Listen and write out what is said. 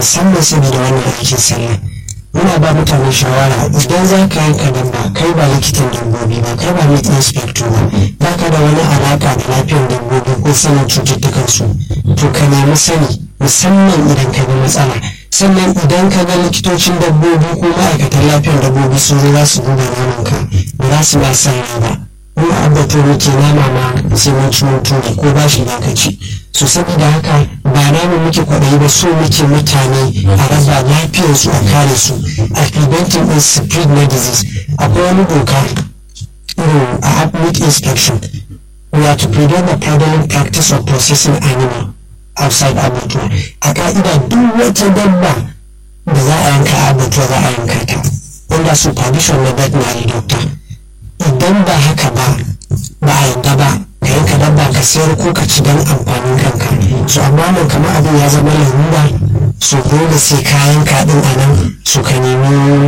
musamman saboda wannan aikin sallah muna ba mutane shawara idan za ka yanka dabba kai ba likitan dabbobi ba kai ba meat inspector ba ba ka da wani alaka da lafiyar dabbobi ko sanin cututtukan su to ka nemi sani musamman idan ka ga matsala sannan idan ka ga likitocin dabbobi ko ma'aikatan lafiyar dabbobi sun zo za su duba naman ka ba za su ba sa ba mu abbato muke nama ma sai mun ci mutu ko ba shi da ka ci so saboda haka ba namu muke kwaɗayi ba so muke mutane a raba lafiyarsu a kare su a preventing din spread na disease akwai wani doka irin a meat inspection we are to prevent the prevalent practice of processing animal outside abattoir a ka'ida duk wata dabba da za a yanka a abattoir za a yanka ta under supervision na veterinary doctor idan ba haka ba ba a yadda ba ka yanka dabba ka sayar ko ka ci don amfanin kanka so amma nan kamar abin ya zama larura so dole sai kayan kaɗin a nan su ka nemi